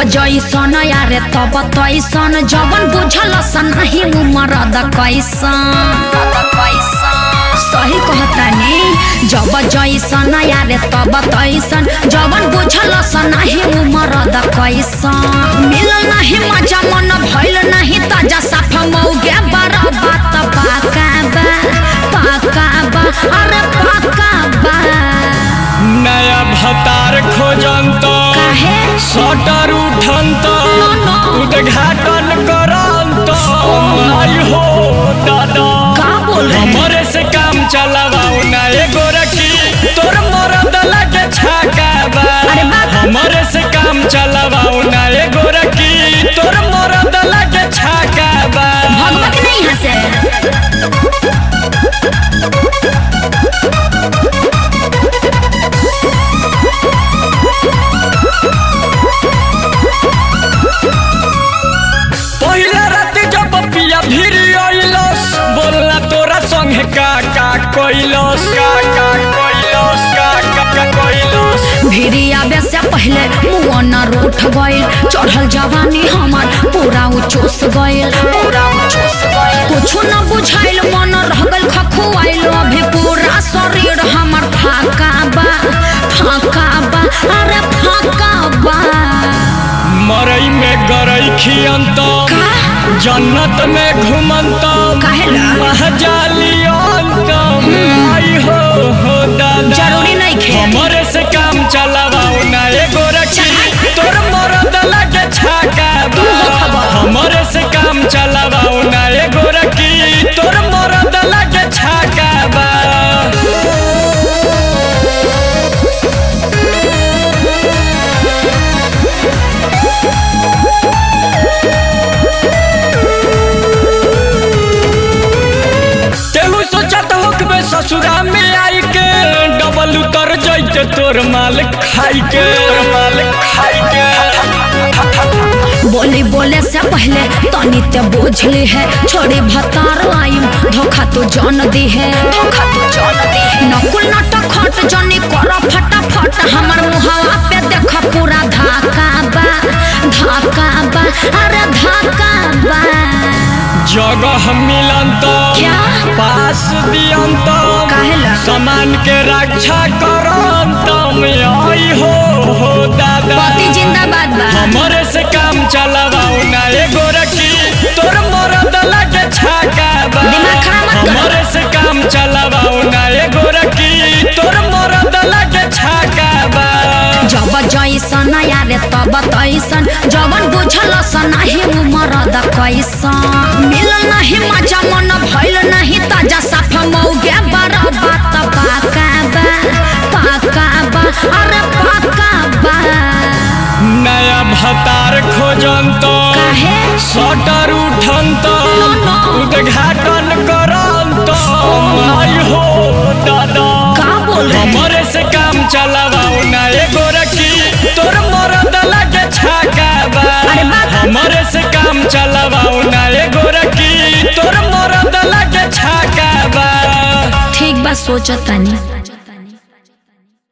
जैसन यारे तब तैसन जवन बुझल सनाही उमर द कैसन सही कहतानी जब जैसन यारे तब तैसन जवन बुझल सनाही उमर द कैसन मिलल नाही मजा मन भइल नाही ताजा साफ मौगे बार बात पाका बा पाका बा अरे पाका बा नया भतार खोजंत काहे सटर उठंत नो, नो। उद्घाटन करंत आई हो दादा का बोल रहे हैं? हमरे से काम चलावाओ ना एगो रखी तोर मरद लगे छाका बा अरे बाप। हमरे से काम चलावाओ ना एगो रखी तोर मरद लगे छाका बा भगवत नहीं हंसे पहिला रात जब पिया भीड़ अइलस बोलला तोरा संगे का का कइलस का का कइलस का का का कइलस भिड़ी आवे से पहले मुआ न रूठ गइल चढ़ल जवानी हमार पूरा उ चूस गइल पूरा उ चूस गइल कुछ न बुझाइल मन रह गइल खखुआइल अभी पूरा शरीर हमार फाका बा फाका बा अरे फाका बा मरई में गरई खियंत का जन्नत में घुमंत काहेला? महजालियंत आई हो हो दादा जरूरी नहीं खे हमरे से काम चलावाओ ना एगो रखी तोर मरद लगे छाका बा तू हो खबर। हमरे से काम चलावाओ ना एगो रखी तोर मरद लगे छाका बा केहू सोचत हो कि बे ससुरा में आई के डबल उतर जैते तोर माल खाई के तोर माल खाई के बोली बोले से पहले तनी ते बुझली है छोड़ी भतार आइम धोखा तो जान दी है धोखा तो जान दी है नकुल नाटक खट जनी कर फटाफट हमर मुहावा पे देख पूरा धाका बा धाका बा अरे धाका बा जगह मिलन तो क्या? पास दियन तो काहेला? सामान के रक्षा करन तो आई हो हो दादा पति जिंदाबाद बा हमरे से काम चलावाओ ना एगो रखी तोर मरद लगे छाका बा दिमाग खराब मत करो। हमरे से काम चलावाओ ना एगो रखी तोर मरद लगे छाका बा जब जैसन यारे तब तैसन जवन बुझल सनाही उमर द कैसन मिलल नहीं मजा मन भइल नहीं ताजा साफ मौगे बार बात पाका बा पाका बा अरे पाका बा नया भतार खोजन तो काहे सटर उठन तो नो, नो। उद्घाटन करन तो आई हो दादा का बोल रहे हैं? हमरे से काम चलावाओ ना एगो रखी तोर मरद लगे छाका बा अरे बाप। हमरे से काम चलावाओ ना एगो रखी तोर मरद लगे छाका बा ठीक बा सोचतानी